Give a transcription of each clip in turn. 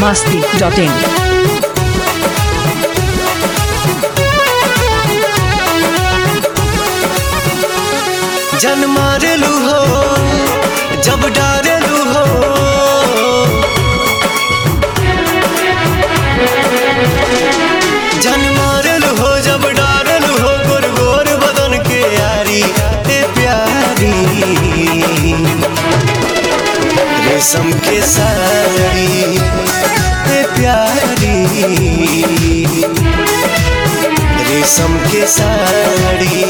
masti.in. जन मारेलू हो जब डारेलू हो जन मारेलू हो जब डारेलू हो गोर गोर बदन के यारी ए प्यारी रेशम के साड़ी ए प्यारी रेशम के साड़ी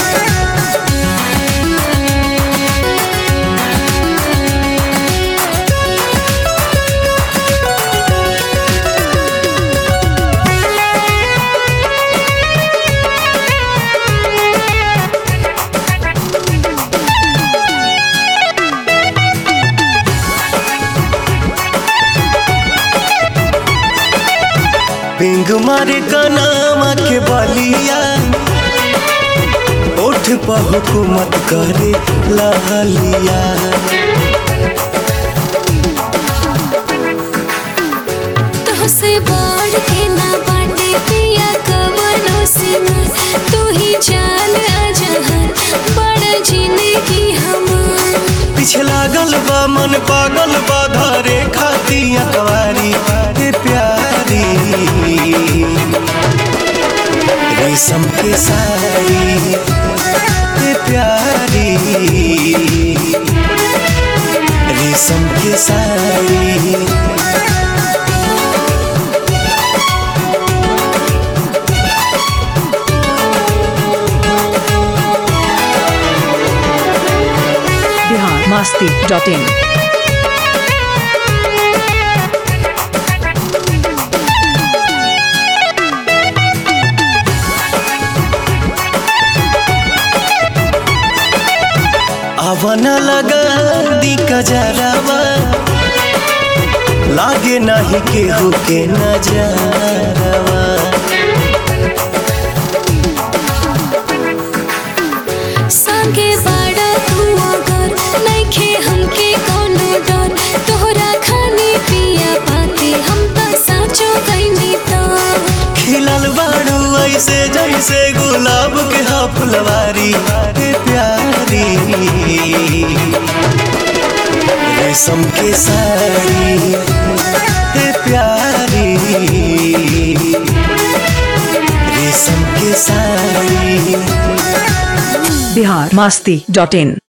पिंग मारे कनामा के बलिया उठ पर हुकूमत करे लहलिया तोहसे बढ़ के ना बाटे पिया कवनो से ना तू ही जान अजहर बड़ा जिंदगी हमार पीछे लागल बा मन पागल बा धरे खाती अकवारी ए प्यारी रेशम के साड़ी ए प्यारी रेशम के साड़ी Bihar masti.in. अवन लगा दी कजरवा लागे नहीं केहू के नजरवा संगे बड़ा तू अगर नइखे हमके कोनो डर तोहरा खाने पिया पाते हम त साचो गइनी त खिलल बाड़ू ऐसे जैसे गुलाब के हा फुलवारी ए प्यारी रेशम के साड़ी ए प्यारी रेशम के साड़ी Bihar masti.in.